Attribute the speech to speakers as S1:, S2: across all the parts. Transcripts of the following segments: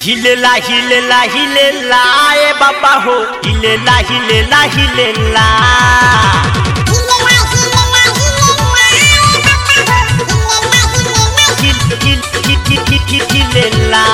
S1: हिलेला हिलेला हिलेला ए बाबा हो हिलेला हिलेला हिलेला हिल हिल हिल हिल हिल हिल हिलेला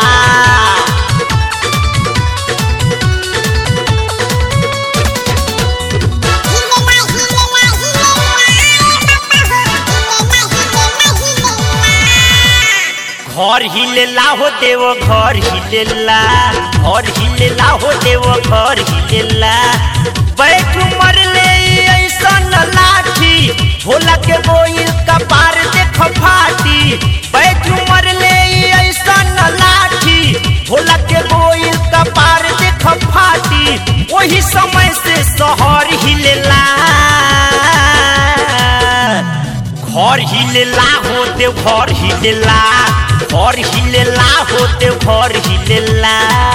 S1: घर हिलेला हो देव घर हिलेला घर हिलेला हो देव घर हिलेला बैठ मरले ऐसन लाठी भोला के बोइल कपार देख फाटी बैठ मरले ऐसन लाठी भोला के बोइल कपार देख फाटी वही समय से शहर हिलेला घर हिलेला होते घर हिलेला घर हिलेला होते घर हिलेला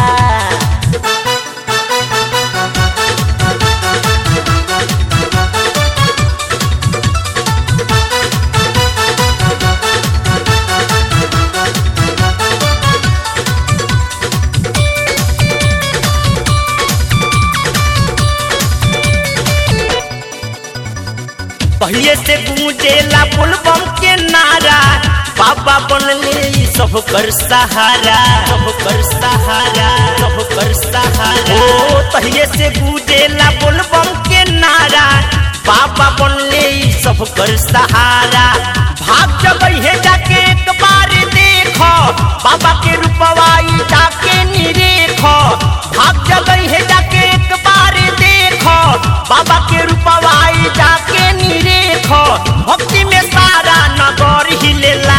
S1: पहले से गूंजेला पुलबम के नारा बाबा बनले ई सब कर सहारा सब कर सहारा सब कर सहारा ओ पहले से गूंजेला पुलबम के नारा बाबा बनले ई सब कर सहारा भाग जगह है जाके एक बार देखो बाबा के रूपवाई जाके निरेखो भाग जगह है जाके एक बार देखो बाबा के रूपवाई जाके निरेखो भक्ति में सारा नगर हिलेला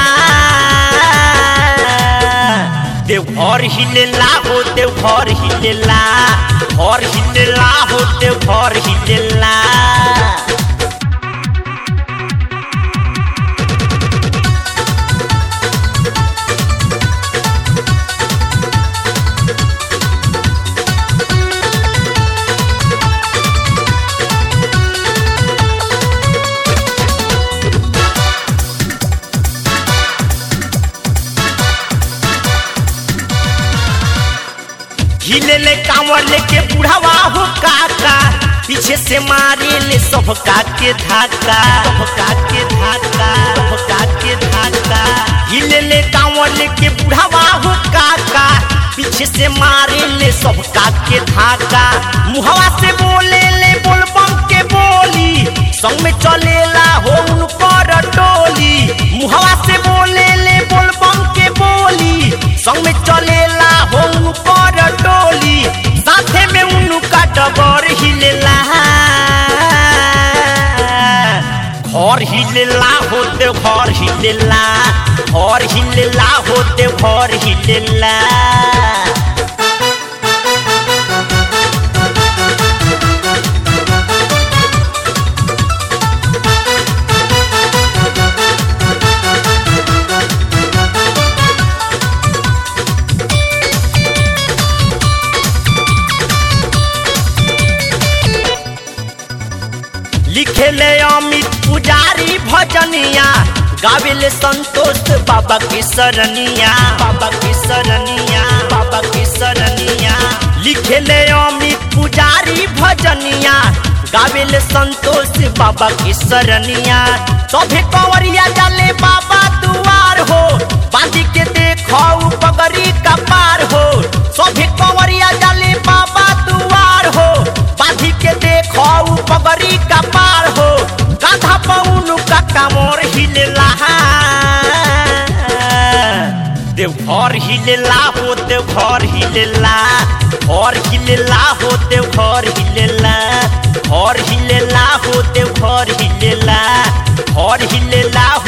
S1: देवघर हिलेला हो देवघर हिलेला घर हिलेला हो देवघर हिलेला हिले ले कांवर लेके बुढ़ावा हो काका पीछे से मारे ले सब के धाका सब के धाका सब के धाका हिले ले कांवर लेके बुढ़ावा हो काका पीछे से मारे ले सब के धाका मुहवा से बोले ले बोल बम के बोली संग में चलेला हो उनकर टोली मुहवा से बोले ले बोल बम के बोली संग में चलेला हो उनकर टोली साथे में उनका डबर हिलेला घर हिलेला होते घर हिलेला घर हिलेला होते घर हिलेला लिखेले अमित पुजारी भजनिया गावेले संतोष बाबा की सरनिया बाबा की सरनिया बाबा की सरनिया लिखेले अमित पुजारी भजनिया गावेले संतोष बाबा की सरनिया सभे कंवरिया जाले बाबा दुआर हो बांधी के देखो पगड़ी का पार हो सभे कंवरिया जाले बाबा दुआर हो बांधी के देखो पगड़ी का पार हो गाधा पौन का कामोर हिलेला देवघर हिलेला हो देवघर हिलेला घर हिलेला हो देवघर हिलेला घर हिलेला हो देवघर हिलेला घर हिलेला